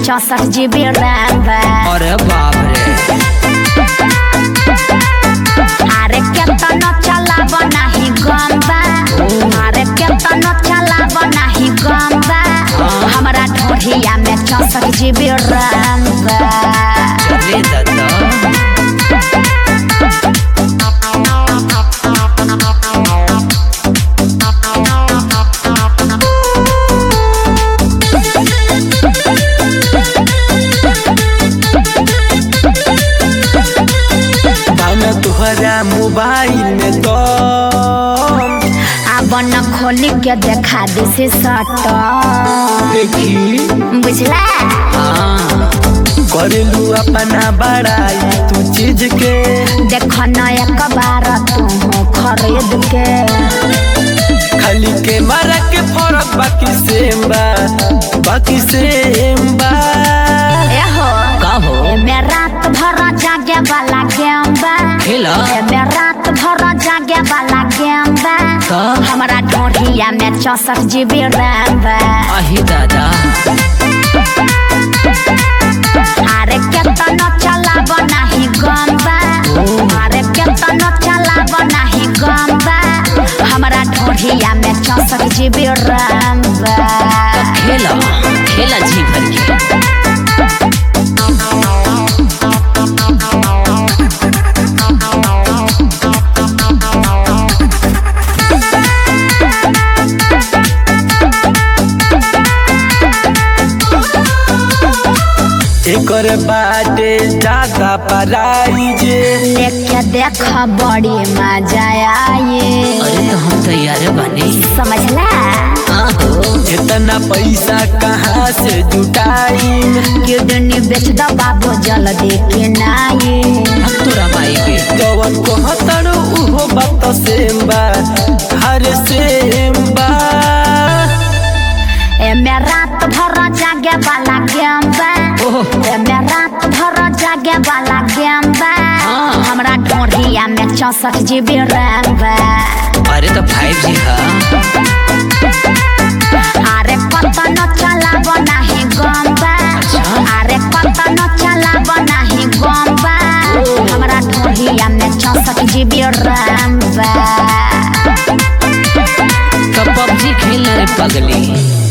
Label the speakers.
Speaker 1: चौसठ GB RAM बा
Speaker 2: अरे बाप रे
Speaker 1: अरे केतनो चलाब नाही गम बा अरे केतनो चलाब नाही गम बा हमरा ढोढ़िया में चौसठ जीबी रैम बा
Speaker 2: चले दादा
Speaker 3: बाना तुहरा मोबाइल में तो
Speaker 1: अब न खोली के देखा दिसी सट
Speaker 3: देखी
Speaker 1: बुझला
Speaker 2: हाँ
Speaker 3: करेलू अपना बड़ाई तू चीज के
Speaker 1: देख न एक बार तू खरीद के
Speaker 3: खाली के मारा के फरक बाकी सेम बा बाकी सेम बा
Speaker 1: एहो
Speaker 2: का हो
Speaker 1: एमे रात भर जागे वाला गेम बा
Speaker 2: खेला
Speaker 1: एमे रात भर जागे वाला गेम बा
Speaker 2: का
Speaker 1: हमरा ढोढ़िया में चौसठ जीबी रैम बा
Speaker 2: आही दादा
Speaker 1: अरे केतनो चलाब नाही गम बा अरे केतनो चलाब नाही गम बा हमरा ढोढ़िया में चौसठ जीबी रैम बा
Speaker 2: खेला खेला जी भर के
Speaker 3: एकर बाटे ज्यादा पराई जे
Speaker 1: लेके देख बड़ी मजा आई
Speaker 2: अरे तो हम तैयार बने
Speaker 1: समझला
Speaker 2: हाँ हो
Speaker 3: इतना पैसा कहाँ से जुटाई
Speaker 1: किडनी बेच दो बाबू जल्दी के नाई
Speaker 2: अब तोरा माई के
Speaker 3: कवन कहतर उहो बात सेम बा हर सेम बा
Speaker 1: एमे रात भर जागे वाला गेम बा
Speaker 2: ओह
Speaker 1: एमे रात भर जागे वाला गेम बा
Speaker 2: हाँ।
Speaker 1: हमरा ढोढ़िया में चौसठ जीबी रैम बा
Speaker 2: अरे तो फाइव जी हाँ
Speaker 1: अरे कतनो चलाब नाही गम बा अरे कतनो चलाब नाही गम बा हमरा ढोढ़िया में चौसठ जीबी रैम बा
Speaker 2: तो पबजी खेलना रे पगली